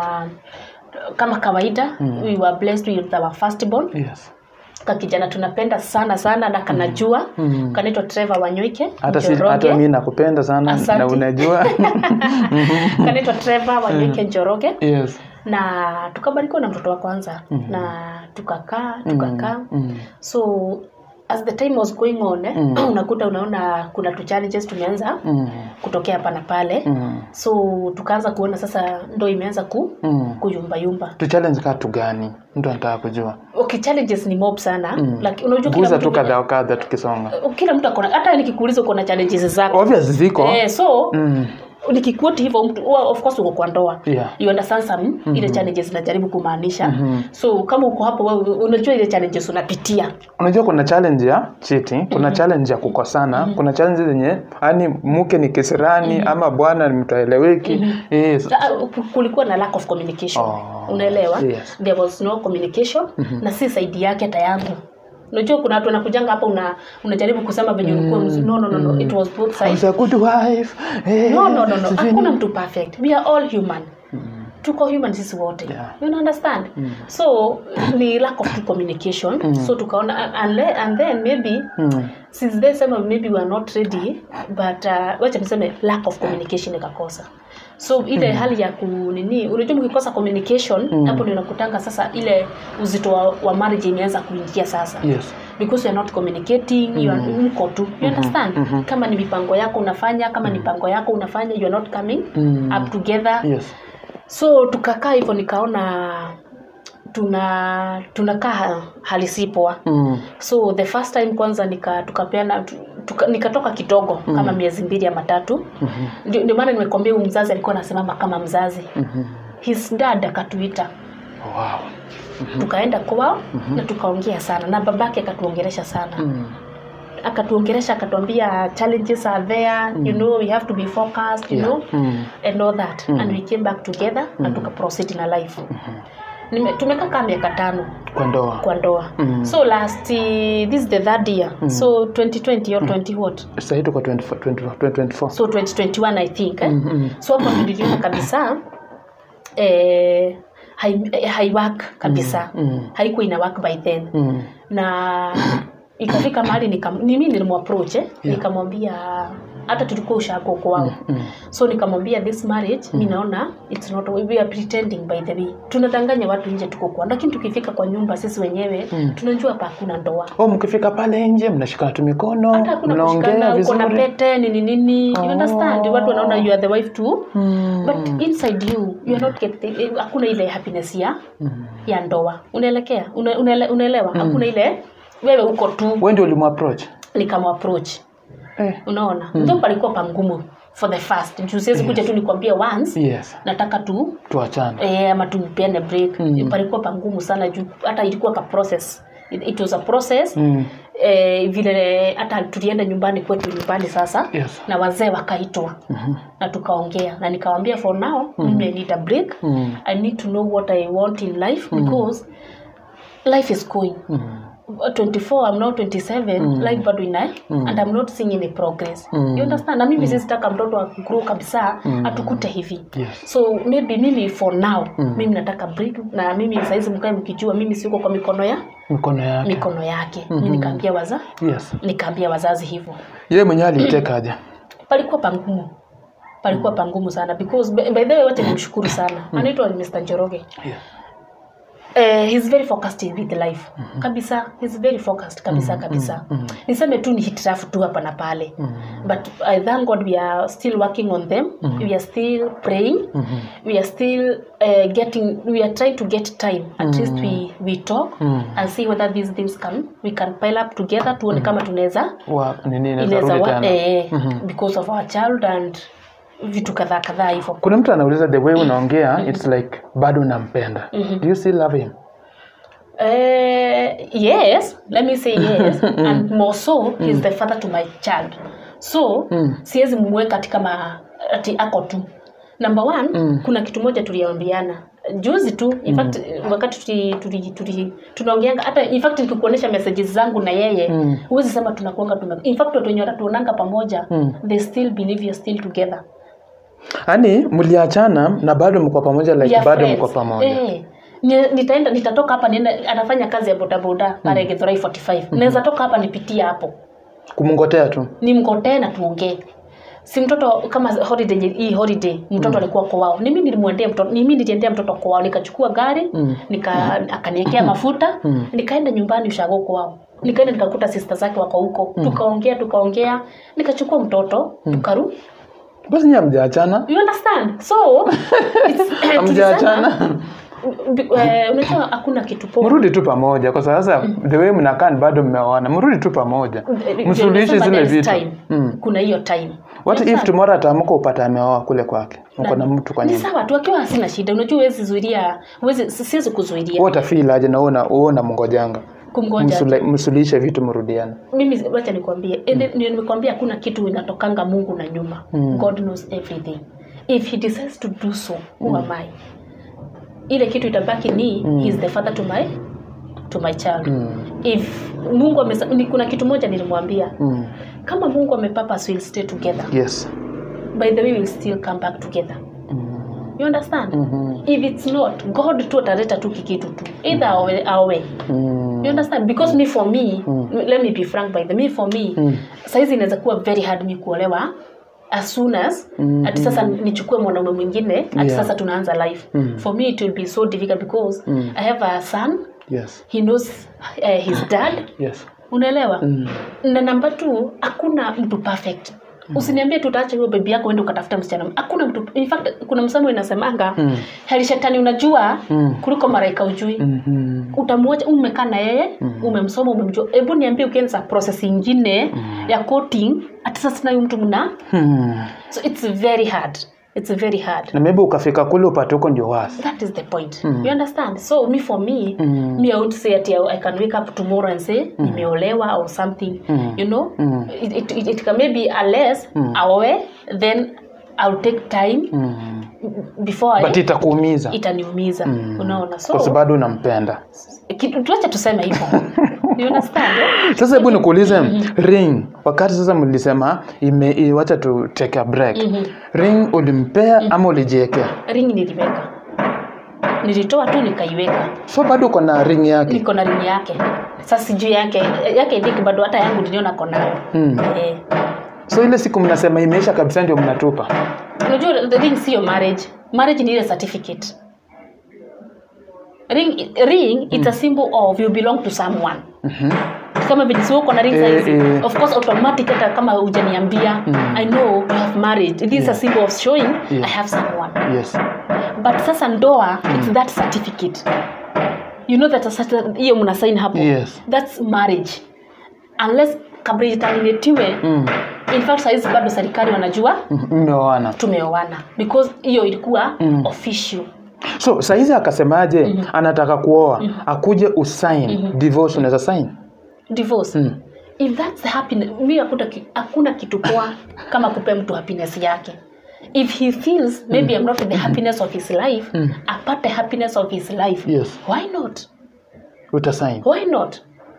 kama kawaida we were blessed with our firstborn yes ka kijana tunapenda sana sana na kanajua kanaitwa Trevor Wanyoike hata si, Njoroge. hata mimi nakupenda sana Asante. na unajua kanaitwa Trevor Wanyoike Njoroge yes na tukabarikiwa na mtoto wa kwanza na tukakaa tukakaa mm. so as the time was going on eh, unakuta unaona kuna tu challenges tumeanza Mm. kutokea hapa na pale Mm. so tukaanza kuona sasa ndo imeanza ku Mm. kuyumbayumba tu challenge katu gani mtu anataka kujua okay challenges ni mob sana mm. like, unajua kila guza mtu, tu kadha wa kadha tukisonga kila mtu akona hata nikikuuliza uko na challenges zako obvious ziko eh, so mm. nikikuoti hivyo mtu well, of course uko kwa ndoa yeah you understand some ile challenges najaribu kumaanisha so kama uko hapo wewe unajua ile challenges unapitia unajua kuna challenge ya cheating kuna challenge ya kukosana kuna challenge zenye yani mke ni kisirani ama bwana ni mtu aeleweki yes. Ah, ku- kulikuwa na lack of communication Oh, unaelewa yes. there was no communication na si saidi yake hata yangu unajua kuna watu wanakujanga hapa una unajaribu kusema venye ulikuwa mzuri no no no no it was both I sides was a good wife eh, no no no no sijui hakuna ni- mtu perfect we are all human tuko human sisi wote Yeah. you understand so ni lack of communication so tukaona and, le- and then maybe Mm. since they sema maybe we are not ready but uh, wacha niseme lack of communication ikakosa so ile hali ya kunini unajua mkikosa communication hapo ndio inakutanga sasa ile uzito wa, wa marriage imeanza kuingia sasa yes because you're not communicating you are mko tu you understand kama ni mipango yako unafanya kama ni mipango yako unafanya you are not coming Mm. up together yes so tukakaa hivyo nikaona tuna tunakaa hali si poa mm. so the first time kwanza nika tukapeana tu- tuka, nikatoka kidogo kama miezi mbili ama tatu ndio ndio maana nimekwambia huyu mzazi alikuwa anasimama kama mzazi Mhm. his dad akatuita wow tukaenda kwao na tukaongea sana na babake akatuongeresha sana mm. akatuongeresha akatuambia challenges are there you know we have to be focused you Yeah. know Mm. and all that and we came back together na tukaproceed na life Nime- tumekaa kama miaka tano kwa ndoa kwa ndoa Mm. so last uh, this is the third year so 2020 or 20 what sahii tuko 24 24 2024 so 2021 i think eh? mm. so hapo niliona kabisa eh, hai, eh, haiwork kabisa Mm. haikuwa ina work by then Mm. na ikafika mahali nikam- ni mimi nilimapproach eh? nikamwambia hata tulikuwa ushago kwao Mm. so nikamwambia this marriage mi naona it's not we are pretending by the way tunadanganya watu nje tuko kwa lakini tukifika kwa nyumba sisi wenyewe tunajua hapa hakuna ndoa oh mkifika pale nje mnashikana tu mikono hata hakuna mnaongea kushikana uko na vizuri pete nini nini you understand watu wanaona you are the wife too Mm. but inside you you are not getting eh, hakuna ile happiness ya ya ndoa unaelekea Una- unaele- unaelewa hakuna ile wewe uko tu wewe ndio ulimapproach nikamapproach eh. unaona mm. ndo palikuwa pangumu for the first juu siwezi kuja tu nikwambie once yes nataka tu tuachane eh, ama tupeane break mm. palikuwa pangumu sana juu hata ilikuwa ka process it, it was a process mm. eh, vile hata tulienda nyumbani kwetu nyumbani sasa yes na wazee wakaitwa Mhm. na tukaongea na nikawambia for now mimi I need a break Mm. i need to know what i want in life because life is going Mm. 24 i'm now 27 life bado ina and i'm not seeing any progress Mm. you understand na mimi sisitaka mtoto akgrow kabisa atukute hivi yes so maybe mimi for now mimi nataka break na mimi saizi mkae mkijua mimi siko kwa mikono ya mikono yake mikono yake mi nikaambia waza yes nikaambia wazazi hivyo yeye mwenyewe alitekaje palikuwa pangumu palikuwa pangumu sana because by by the way wote nimshukuru sana anaitwa Mr. Njoroge yeah. eh, he's very focused with life kabisa he's very focused kabisa kabisa niseme tu ni hitrafu tu hapa na pale but i thank god we are still working on them we are still praying we are still uh, getting we are trying to get time at least we we talk and see whether these things can we can pile up together tuone kama tunaweza wa nini inaweza inaweza rudi wa- tena eh, because of our child and vitu kadhaa kadhaa hivyo kuna mtu anauliza the way unaongea it's like bado unampenda do you still love him Uh, yes, let me say yes. and more so, he's the father to my child. So, siwezi mumweka katika ma, ati ako tu. Number one, kuna kitu moja tuliambiana juzi tu in fact wakati tuli, tuli, tuli, tunaongeanga hata in fact nikikuonyesha messages zangu na yeye huwezi sema tunakuanga tume in fact watu wenye wanatuonanga pamoja they still believe you're still together yaani mliachana na bado mko pamoja like We are bado friends. mko pamoja Eh, ni- nitaenda nitatoka hapa nienda anafanya kazi ya bodaboda pale Githurai 45 naweza toka hapa nipitie hapo kumngotea tu nimgotee na tuongee si mtoto kama holiday yenye- hii holiday mtoto alikuwa kwao ni mimi nilimwendea mtoto ni mimi niliendea mtoto kwao nikachukua gari nika akaniwekea mafuta nikaenda nyumbani ushago kwao nikaenda nikakuta sister zake wako huko tukaongea tukaongea nikachukua mtoto tukaru basi nyie hamjaachana you understand so it's, eh, hamjaachana tulisema, b- eh, unajua hakuna kitu poa mrudi tu pamoja kwa sasa the way mnakaa ni bado mmeoana mrudi tu pamoja Eh, msuluhishe nimesema zile there's vitu time. Mm. kuna hiyo time what if Understand? tomorrow ataamka upata ameoa kule kwake uko na mtu kwa ni nyumba sawa tu akiwa hasina shida unajua huwezi zuilia huwezi siwezi kuzuilia wewe utafeel aje na uona uona mngojanga kumgoja Msule- msuluhishe vitu mrudiane mimi wacha nikwambie mm. nimekwambia hakuna kitu inatokanga mungu na nyuma mm. god knows everything if he decides to do so who am i ile kitu itabaki ni mm. he is the father to my to my child Mm. if mungu amesa, ni kuna kitu moja nilimwambia Mm. kama mungu amepurpose we'll stay together yes by the way we'll still come back together Mm. you understand Mhm. if it's not god tu ataleta tu kikitu tu either awe, awe Mm. you understand because me for me let me be frank by the me for me Mm. saizi inaweza kuwa very hard me kuolewa as soon as Mm, ati sasa nichukue mwanaume mwingine ati Yeah. sasa tunaanza life Mm. for me it will be so difficult because Mm. i have a son yes he knows uh, his dad yes unaelewa Mm. na namba tu hakuna mtu perfect usiniambie tutaacha huyo bebi yako uende ukatafuta msichana hakuna mtu in fact kuna msamo inasemanga Mm. heri shetani unajua Mm. kuliko maraika ujui Mhm. utamwacha umekaa na yeye umemsoma umemjua hebu niambie ukianza process ingine ya coating hata sasa nayo mtu mna Hmm. so it's very hard it's very hard na maybe ukafika kule upate huko ndio wasi that is the point you understand so me for me Mm. me i would say that i can wake up tomorrow and say nimeolewa or something Mm. you know Mm. it, it, it, it can maybe unless aoe then i'll take time Mm. before but I, itakuumiza itaniumiza unaona so kwa sababu bado unampenda kitu- tuache tuseme hivyo you understand eh? sasa hebu nikuulize ring wakati sasa mlisema ime i- wacha tu take a break ring ulimpea ama ulijiekea ring niliweka nilitoa tu nikaiweka so bado uko na ring yake niko na ring yake sasa sijui yake yake dhiki bado hata yangu niliona konayo Mm. eh. so ile siku mnasema imeisha kabisa ndio mnatupa unajua the ring sio marriage marriage ni ile certificate ring ring it's a symbol of you belong to someone Mhm. kama vile sio uko na ring Eh, size eh. of course automatic hata kama hujaniambia i know you have married this is a symbol of showing i have someone yes but sasa ndoa it's that certificate you know that a certain- hiyo mna sign hapo Yes. that's marriage unless kabla itaminetiwe Mm. in fact saizi bado serikali wanajua Mhm. mmeoana tumeoana because hiyo ilikuwa Mm. official so saizi akasemaje anataka kuoa akuje usign divorce unaweza sign divorce Mm. if that's the happiness mi hakuna, ki- hakuna kitu poa kama kupea mtu happiness yake if he feels maybe i'm not the happiness of his life apate happiness of his life yes why not utasign why not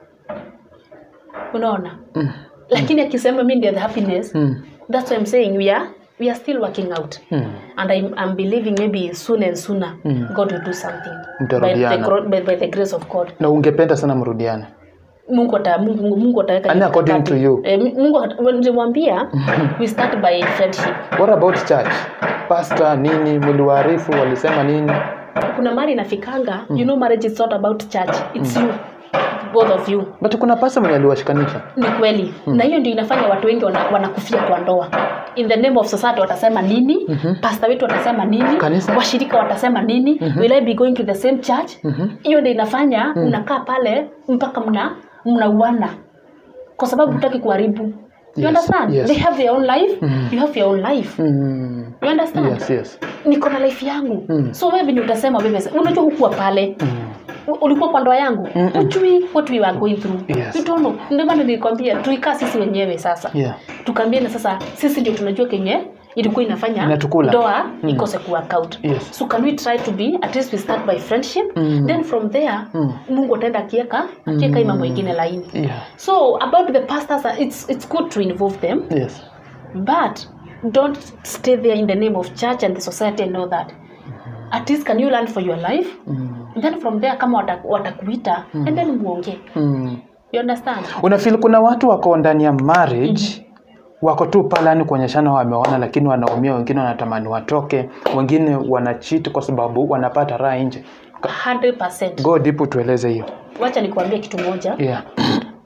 unaona lakini akisema mi ndio the happiness Mm. that's why i'm saying we are we are still working out Mm. and I'm, I'm believing maybe soon and sooner god will do something by the, Mtarudiana. gro- by, by the grace of god na ungependa sana mrudiane mungu ata mungu, mungu ataweka And according mikakati. to you? eh, mungu ata- nilimwambia we start by friendship what about church pastor nini mliwaarifu walisema nini kuna mari inafikanga you know marriage is not about church it's you both of you but kuna pasta mwenye aliwashikanisha ni kweli na hiyo ndio inafanya watu wengi wana- wanakufia kwa ndoa in the name of society watasema nini mm-hmm. pasta wetu watasema nini Kanisa? washirika watasema nini mm-hmm. will I be going to the same church hiyo ndio inafanya mnakaa pale mpaka mna mnauana kwa sababu hutaki kuharibu you Yes, understand yes. they have their own life you have your own life mm. you understand yes yes niko na life yangu Mm. so wewe venye utasema wewe unajua hukuwa pale mm. U- ulikuwa kwa ndoa yangu Mm-mm. ujui what we were going through Yes. you don't know ndio maana nilikwambia tuikaa sisi wenyewe sasa yeah tukaambiana sasa sisi ndio tunajua kenye ilikuwa inafanya Inatukula. ndoa ikose kuwork out Yes. so can we try to be at least we start by friendship Mm. then from there Mm. mungu ataenda akieka akieka hii mambo ingine laini yeah so about the pastors uh, it's, it's good to involve them yes but don't stay there in the name of church and the society and all that at least can you learn for your life mm. then from there kama wata- watakuita and then muongee Mm. you understand unafil kuna watu wako ndani ya marriage wako tu pale yani kuonyeshana wameona lakini wanaumia wengine wanatamani watoke wengine wanachiti kwa sababu wanapata raha nje 100% go deep tueleze hiyo wacha nikuambie kitu moja yeah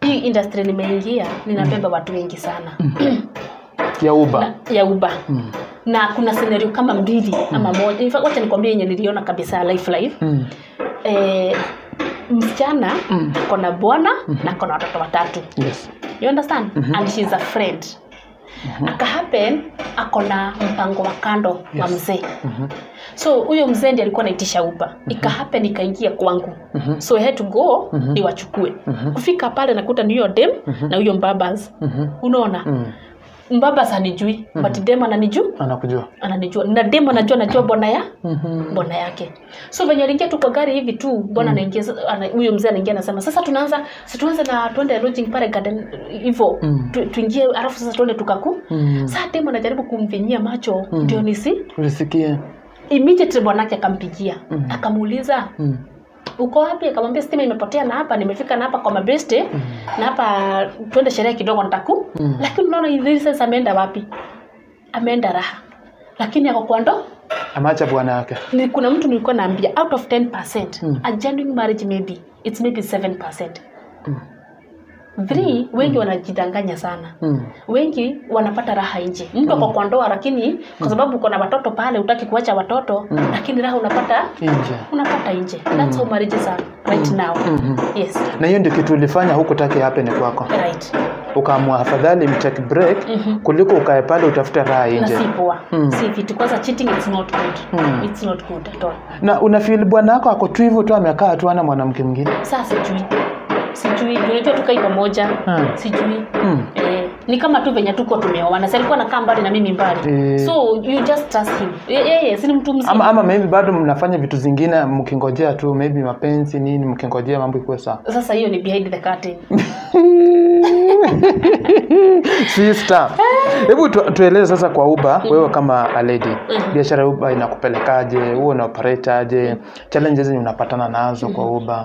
hii industry nimeingia ninabeba watu wengi sana ya uba na, ya uba na kuna scenario kama mbili ama moja In fact, wacha nikwambie yenye niliona kabisa life life mm. eh, msichana ako na bwana na ako na watoto watatu yes you understand and she's a friend aka happen ako na mpango wa kando wa Yes. mzee so huyo mzee ndi alikuwa naitisha upa ika happen ikaingia kwangu so I had to go niwachukue kufika pale nakuta ni huyo dem na huyo mbabas unaona mm. mbabas hanijui but dem ananijua anakujua ananijua na dem anajua najua bwana ya Mhm. bwana yake so venye aliingia tu kwa gari hivi tu bwana anaingia ana- huyo mzee anaingia anasema sasa tunaanza si tuanze na tuende lodging pale garden hivyo tu, tuingie alafu sasa tuende tukaku Mm. saa dem anajaribu kumvinyia macho ndio nisi ulisikia immediately bwanake akampigia akamuuliza mm. uko wapi akamwambia stima imepotea na hapa nimefika na hapa kwa mabeste na hapa twende sherehe kidogo nitaku lakini unaona hivi sasa ameenda wapi ameenda raha lakini ako kwa ndo ameacha bwana yake ni kuna mtu nilikuwa naambia out of 10% a genuine marriage maybe it's maybe 7% three wengi wanajidanganya sana mm. wengi wanapata raha nje mtu ako kwa ndoa lakini kwa sababu uko na watoto pale utaki kuacha watoto lakini raha unapata nje unapata nje that's how marriages are right now yes na hiyo ndio kitu ulifanya huku taki happen kwako right ukaamua afadhali mtake break kuliko ukae pale utafute raha na nje si poa si vitu kwanza cheating it's not good it's not good at all na unafeel bwana wako ako tu hivyo tu amekaa tu ana mwanamke mwingine saa sijui sijui unajua tukai pamoja Hmm. sijui Mm. Eh, ni kama tu venye tuko tumeoana si alikuwa nakaa mbali na mimi mbali Eh. so you just trust him Eh, yeye si ni mtu mzima ama ama maybe bado mnafanya vitu zingine mkingojea tu maybe mapenzi nini mkingojea mambo ikuwe sawa sasa hiyo ni behind the curtain sister hebu tu, tueleze sasa kwa uba wewe kama a lady biashara ya uba inakupelekaje huo unaoperetaje challenges zenye unapatana nazo kwa uba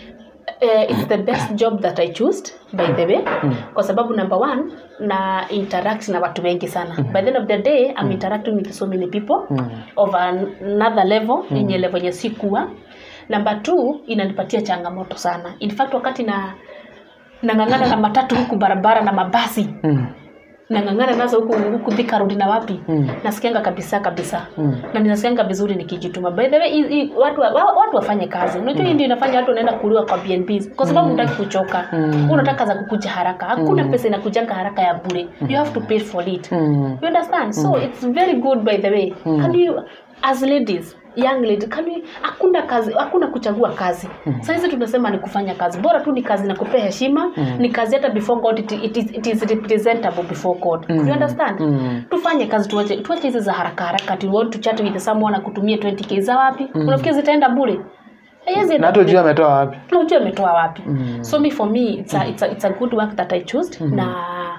uh, it's the best job that i chose by the way kwa sababu number one na interact na watu wengi sana by the end of the day i'm interacting with so many people of another level yenye level yenye sikuwa number two inanipatia changamoto sana in fact wakati na nang'ang'ana na matatu huku barabara na mabasi mm. nang'ang'ana nazo huku huku Thika Road na wapi Mm. nasikianga kabisa kabisa Mm. na ninasikianga vizuri nikijituma by the way hii- hii watu, wa, watu wafanye kazi unajua hii ndio inafanya watu wanaenda kuliwa kwa BNBs kwa sababu unataki kuchoka Mm. unataka za kukuja haraka hakuna pesa inakujanga haraka ya bure you have to pay for it Mm. you understand so it's very good by the way can you as ladies young lady can you hakuna kazi hakuna kuchagua kazi mm. saizi tunasema ni kufanya kazi bora tu ni kazi na kupea heshima ni kazi hata before god it, it, is, it is representable before god you understand Mm. tufanye kazi tuache tuache hizi za haraka haraka tu want to chat with someone akutumie 20k za wapi unafikiri zitaenda bure Haiwezi na enda hata ujue ametoa wapi unajua ametoa wapi so me for me it's a, it's a, it's a good work that i chose na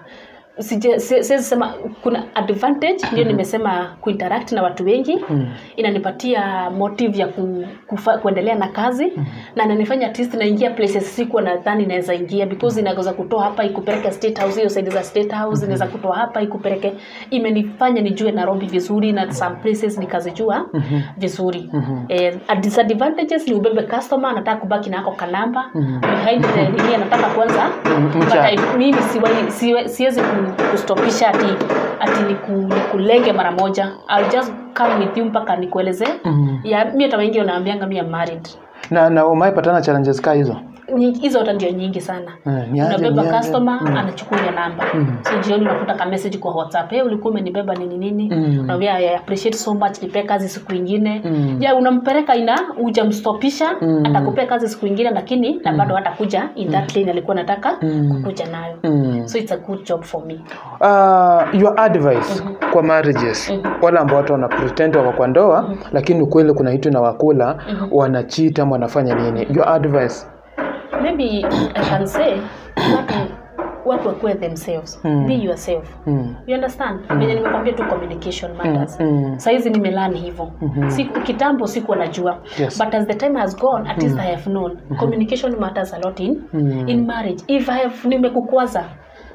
sije- si- siwezi sema kuna advantage ndio nimesema kuinteract na watu wengi inanipatia motive ya ku, kufa, kuendelea na kazi na inanifanya at least naingia places sikuwa nadhani naweza ingia because inaweza kutoa hapa ikupeleke state house hiyo side za state house inaweza kutoa hapa ikupeleke imenifanya nijue nairobi vizuri na some places nikazijua vizuri eh, a disadvantages ni ubebe customer anataka kubaki na ako kanamba behind the nini anataka kwanza but mcha. I- mimi siwai- siwe- siwezi ku- kustopisha ati ati niku, nikulenge mara moja I'll just come with you mpaka nikueleze ya mi hata wengi wanaambianga mi am married na na umaipatana challenges kaa hizo Nyingi- hizo hata ndio nyingi sana Eh, niaje, unabeba niaje. customer anachukua hiyo namba so jioni unakuta ka message kwa whatsapp hey, ulikuwa umenibeba nini nini Mm. Unamwambia, I appreciate so much nipee kazi siku ingine Mm. ya unampeleka ina hujamstopisha atakupea kazi siku ingine lakini na bado hatakuja in that lane alikuwa nataka kukuja nayo Mm. so it's a good job for me uh, your advice kwa marriages wale ambao watu wana pretend wako kwa ndoa lakini ukweli kuna hitu na wakula wanachita ama wanafanya nini your advice maybe i can say watu watu wakuwe themselves be yourself mm. you understand venye nimekwambia tu communication matters mm. saizi nimelani hivyo siku kitambo sikuwa najua Yes. but as the time has gone at least i have known communication matters a lot in, in marriage if i have nimekukwaza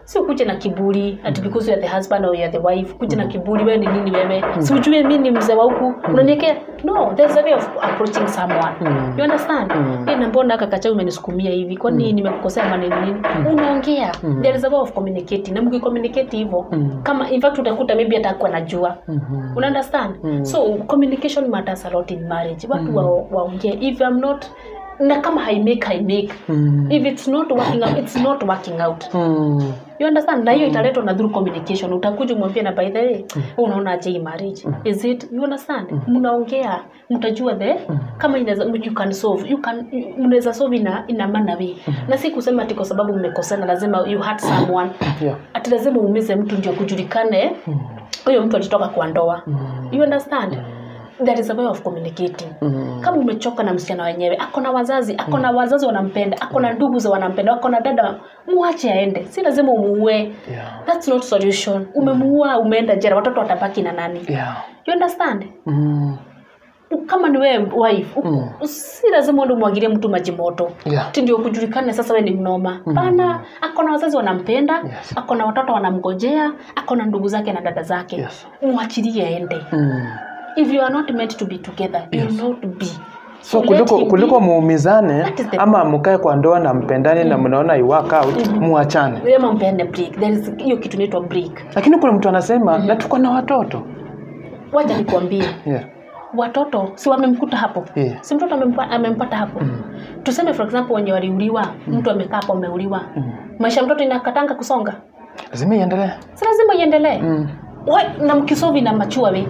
si ukuje na kiburi ati because you are the husband or you are the wife kuje na kiburi wewe ni nini wewe si ujue mimi ni mzee wa huku unaniekea no there's a way of approaching someone you understand mm. na mbona aka kacha umenisukumia hivi kwani nimekukosea maneno nini unaongea there is a way of communicating na mkicommunicate hivyo kama in fact utakuta maybe atakuwa najua una understand so communication matters a lot in marriage watu wa- waongee if I'm not na kama haimake haimake if it's not working out it's not working out Mm. you understand na hiyo italetwa na through communication utakuja umwambie na by the way wewe unaona aje hii marriage is it you understand mnaongea mtajua the kama inaweza you can solve you can mnaweza solve ina ina maana way na si kusema ati kwa sababu mmekosana lazima you hurt someone Yeah. ati lazima uumize mtu ndio kujulikane huyo mtu alitoka kwa ndoa you understand there is a way of communicating kama umechoka na msichana wenyewe ako na wazazi ako na wazazi wanampenda ako na ndugu za wanampenda ako na dada muache aende si lazima umuue Yeah. that's not solution umemuua umeenda jera watoto watabaki na nani Yeah. you understand Mm. kama ni wewe wife u- si lazima uende umwagilie mtu maji moto Yeah. ati ndio kujulikane sasa we ni mnoma pana ako na wazazi wanampenda Yes. ako na watoto wanamgojea ako na ndugu zake na dada zake Yes. mwachilie aende Mm. if you are not meant to be together you Yes. will not be so Let kuliko him be. kuliko muumizane That is the- ama mkae kwa ndoa na mpendane na mnaona i work out muachane Wema mpeane break there is hiyo kitu inaitwa break lakini kuna mtu anasema na tuko na watoto waja nikwambie yeah. watoto si wamemkuta hapo Yeah. si mtoto amempa, amempata hapo tuseme for example wenye waliuliwa mtu amekaa hapo ameuliwa maisha ya mtoto inakatanga kusonga lazima iendelee si lazima iendelee mm. Why- na mkisovi na machua we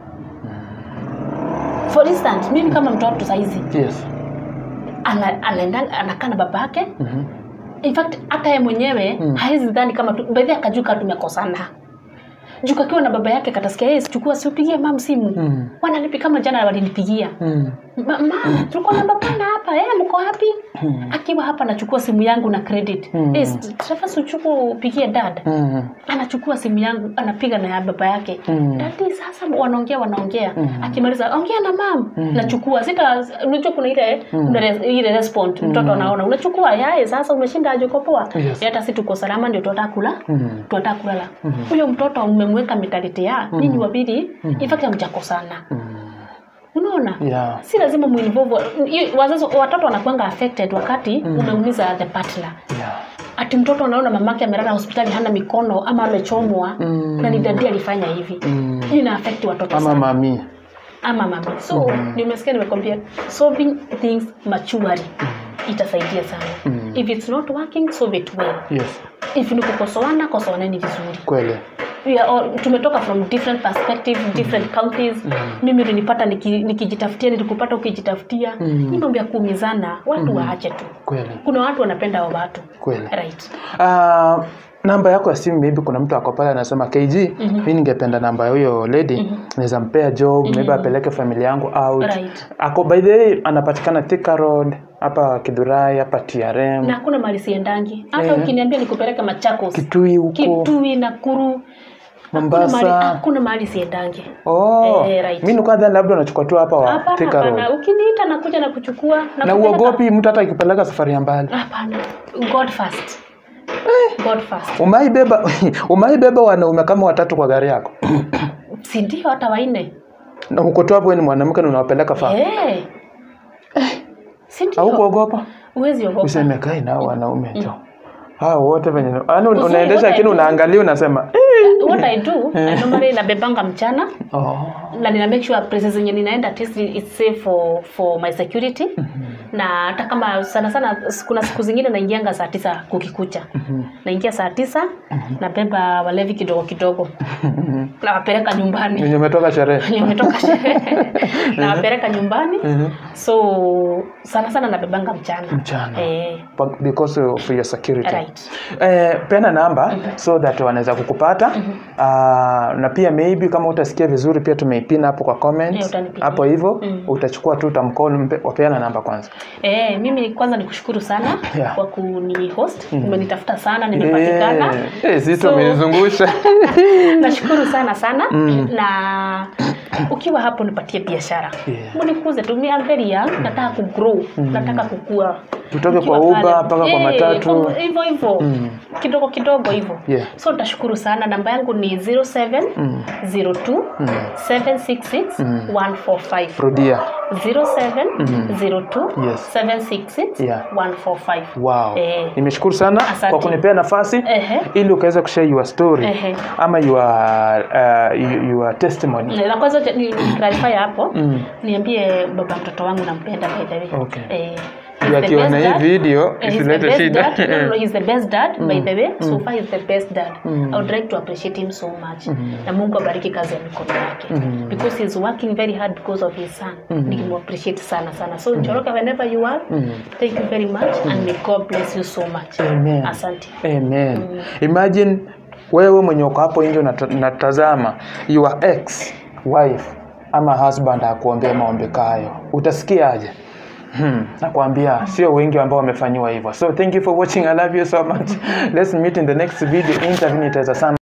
for instance mimi kama mtoto saizi yes. ana- anaenda anakaa na baba yake Mhm. in fact hata ye mwenyewe mm. hawezi dhani kama tu- baadhi akajua kama tumekosana juu kakiwa na baba yake katasikia yeye chukua siupigie mam simu Mm. wananipi kama jana walinipigia Mm. Ma- ma tulikuwa na babana hapa eh, mko wapi akiwa hapa anachukua simu yangu na credit Mm. Eh, Trevor, uchuku upigie dad Mm. anachukua simu yangu anapiga na ya baba yake Mm. dadi sasa wanaongea wanaongea akimaliza ongea na mam nachukua sita unajua kuna ile kuna res- ile respond mtoto anaona unachukua yae sasa umeshinda aje uko poa Yes. hata si tuko salama ndio tutataka kula Mm. tutataka kulala huyo mtoto umemweka mentality ya nyinyi wawili in fact hamjakosana unaona Yeah. si lazima muinvolve hiyo- wazazi watoto wanakuanga affected wakati umeumiza the partner Yeah. ati mtoto anaona mamake amelala hospitali hana mikono ama amechomwa Mm. na ni dadi alifanya hivi Mm. hiyo ina affect watoto ama sana mami ama mama so nimesikia nimekwambia solving things maturely itasaidia sana if it's not working solve it well yes if ni kukosoana kosoaneni vizuri kweli we are all, tumetoka from different perspective different counties mimi ulinipata niki- nikijitafutia nilikupata ukijitafutia mm. hii mambo ya kuumizana watu waache tu kweli kuna watu wanapenda wa watu kweli right uh, namba yako ya simu maybe kuna mtu ako pale anasema kg mi ningependa namba ya huyo lady naweza mpea job maybe apeleke familia yangu out Right. ako by the way anapatikana Thika road hapa kidhurai hapa trm na hakuna mali siendangi hata Eh. ukiniambia nikupeleka machakos kitui huko kitui nakuru hakuna Mombasa. mahali- hakuna mahali siendangi oh. Eh, right. mi nikuwa dhani labda unachukua tu hapa wa hapana Thika road hapana ukiniita nakuja na kuchukua na nakupeleka- uogopi mtu hata ikipeleka safari ya mbali hapana god first god first umaibeba umaibeba wanaume kama watatu kwa gari yako si ndio hata waine na uko tu hapo wewe ni mwanamke na unawapeleka fa Eh. si ndio haukuogopa huwezi ogopa useme kai nao wanaume jo hao wote venye yaani Uzuri, unaendesha wote lakini tu. unaangalia unasema eh. what i do I normally nabebanga mchana oh. na nina make sure places zenye ninaenda at least it's safe for for my security na hata kama sana sana kuna siku zingine naingianga saa tisa kukikucha naingia saa tisa nabeba walevi kidogo kidogo nawapeleka nyumbani wenye umetoka sherehe nimetoka sherehe nawapeleka nyumbani Mhm. so sana sana nabebanga mchana Mchana. eh, But because of your security right eh, pena namba so that wanaweza kukupata Ah, na pia maybe kama utasikia vizuri pia tumeipina hapo kwa Eh, comments utanipigia. hapo hivyo utachukua tu utamcall mpe- wapeana namba kwanza Eh, mimi kwanza nikushukuru sana Yeah. kwa kuni host umenitafuta sana nimepatikana Eh, eh, si So- tumenizungusha nashukuru sana sana na ukiwa hapo nipatie biashara Yeah. munikuze tu mi am very young nataka kugrow nataka kukua Tutoke Nikiwa kwa Uber pale. mpaka kwa Eh, matatu. kwa- hivyo hivyo kidogo kidogo hivyo Yeah. so nitashukuru sana namba yangu ni 07 02 766 145 rudia 07 02 Yes. 766 Yeah. 145 wow Eh. nimeshukuru sana Asante. kwa kunipea nafasi Ehe. ili ukaweza kushare your story Ehe. ama your, uh, your- your testimony na kwanza ni- ni clarify hapo Mm. niambie baba mtoto wangu nampenda by the way Okay. eh, Ndio he's the akiona best hii dad. video Eh, he's the isilete best shida dad. No, no, no, he's the best dad by the way so far he's the best dad i would like to appreciate him so much na mungu abariki kazi ya mikono yake because he's working very hard because of his son nikimuappreciate sana sana so njoroka whenever you are thank you very much and may god bless you so much Amen. asante Amen. Imagine wewe mwenye uko hapo nje unata- unatazama your ex wife ama husband akuombea maombi kayo, utasikiaje? Hmm, nakwambia sio wengi ambao wamefanyiwa hivyo. So thank you for watching. I love you so much. Let's meet in the next video interview nitaweza sana